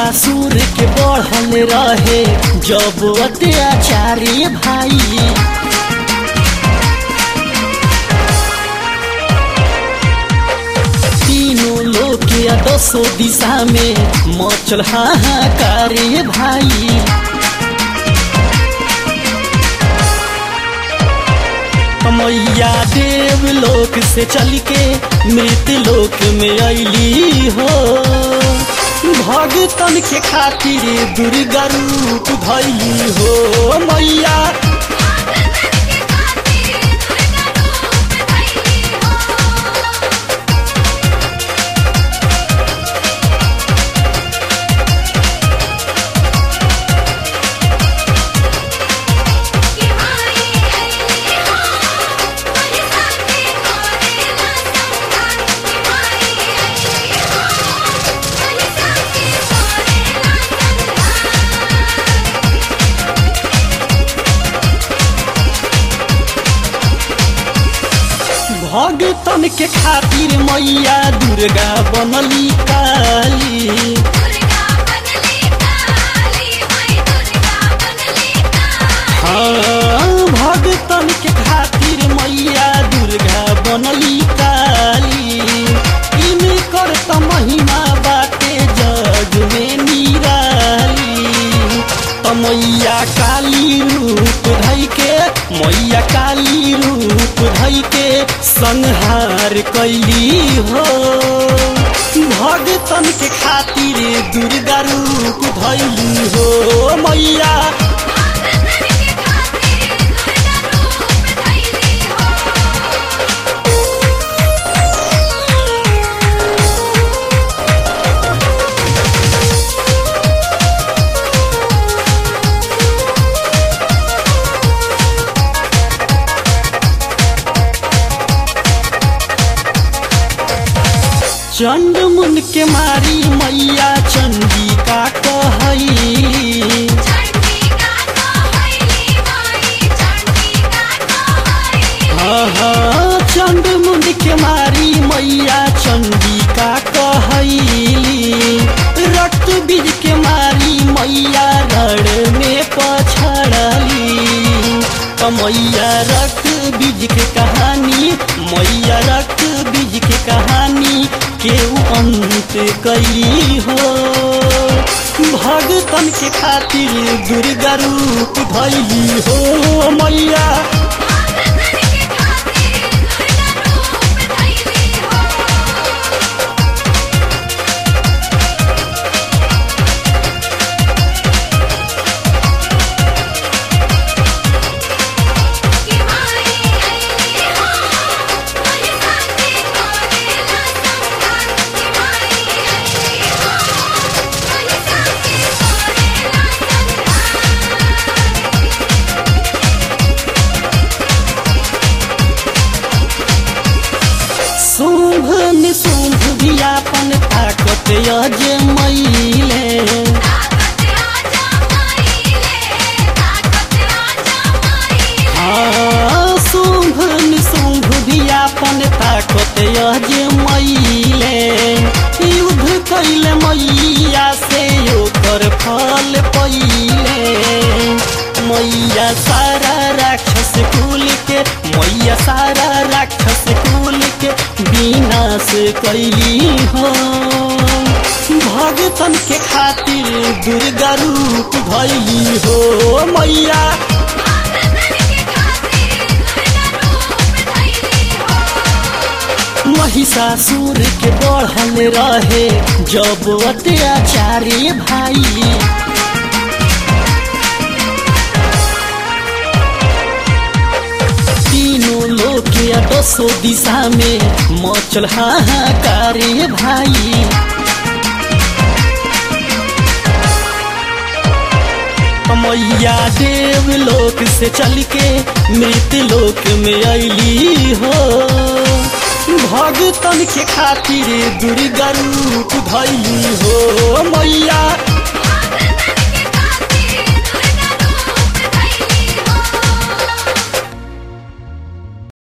महिषासुर के बढ़ल रहे जब अत्याचारी भाई तीनों लोग के दसों दिशा में मचल हाहाकार भाई मैया देव लोक से चल के मृत्यु लोक में अली हो भगतन के खातिर दुर्गा रूप धैली हो मैया भगतन के खातिर मैया दुर्गा बनली काली हाँ भगतन के खातिर मैया दुर्गा बनली काली इनकर त महिमा बाटे जग में निराली त मैया काली रूप धई के मैया काली रूप धई के संहार कैली हो भगतन के खातिर दुर्गा रूप धैली हो मैया चंड मुन के मारी मैया चंडी का कहली हाँ हाँ चंड मुन के मारी मैया चंडी का कहली रक्त बीज के मारी मैया रण में पछड़ली मैया रक्त बीज के कहानी मैया रक्त बीज के कहानी केहू अंत कैली हो भगतन के खातिर दुर्गा रूप धैली हो मैया शुंभ निशुंभ भी अपन ताकत अजमैले हाँ शुंभ निशुंभ भी अपन ताकत अजमैले युद्ध कैले मैया से ओकर फल पहिले मैया सारा राक्षस कुल के मैया सारा राक्षस कुल के विनाश कैली हो भगतन के खातिर दुर्गा रूप धैली हो मैया महिषासुर के बढ़ल रहे जब अत्याचारी भाई तीनों लोग के दसों दिशा में मचल हाहाकार भाई मैया देव लोक से चल के मृत्यु लोक में अली हो भगतन के खातिर दुर्गा रूप धैली हो मैया